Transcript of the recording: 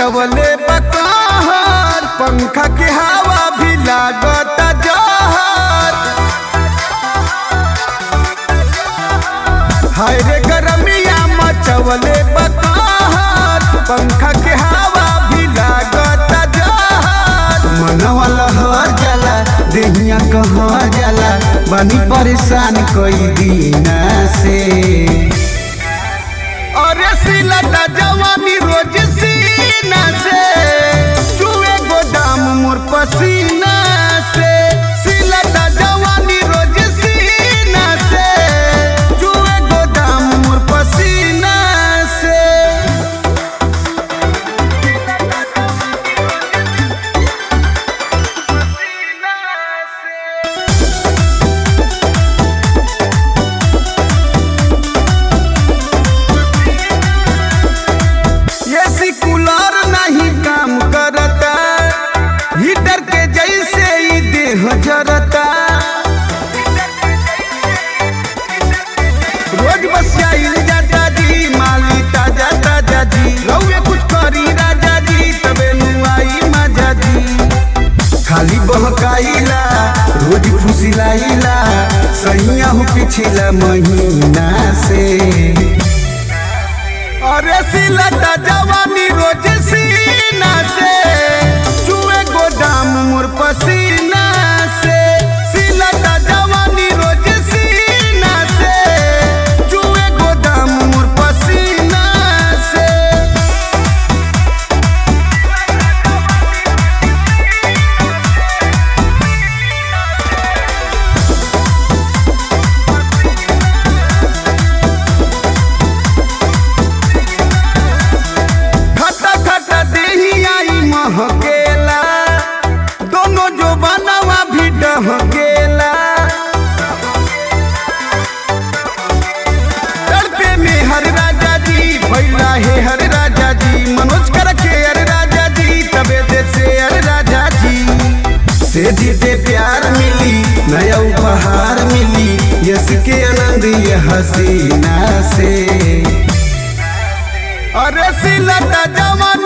मचवले बकहर पंखा के हवा भी लागत जहर हाय रे गरमिया मचवले बकहर पंखा के हवा भी लागत जहर मनवा लहर जाला देहिया कहाँ जाला बनी परेशान कई दिन से अरे सिलता जवानी रोज सीना से चुए गोदाम मोर पसीना से सिलता जवानी रोज सीना से चुए गोदाम मोर पसीना से एसी कूलर नहीं काम करता हीटर के जैसे ही देह जरता रोज बस आइल जाता जी माली ताजा ताजा जी रउए कुछ करी राजा जी तबे नुआई मजा जी खाली बहकाइला रोज फुसिलाइला सैया हो पिछला महीना से अरे सिलता जवानी रोज सीना से चुए गोदाम मोर पसीना से सिलता जवानी रोज सीना से चुए गोदाम मोर पसीना से खटा खटा देही आई महकेला दोनों जो बनवा भी डहकेला तड़पे में हर राजा जी भैला है हर राजा जी मनोज कर के हर राजा जी तबे दे से हर राजा जी से जीते प्यार मिली नया उपहार मिली यस के आनंद ये हसीना से अरे सिलता जवान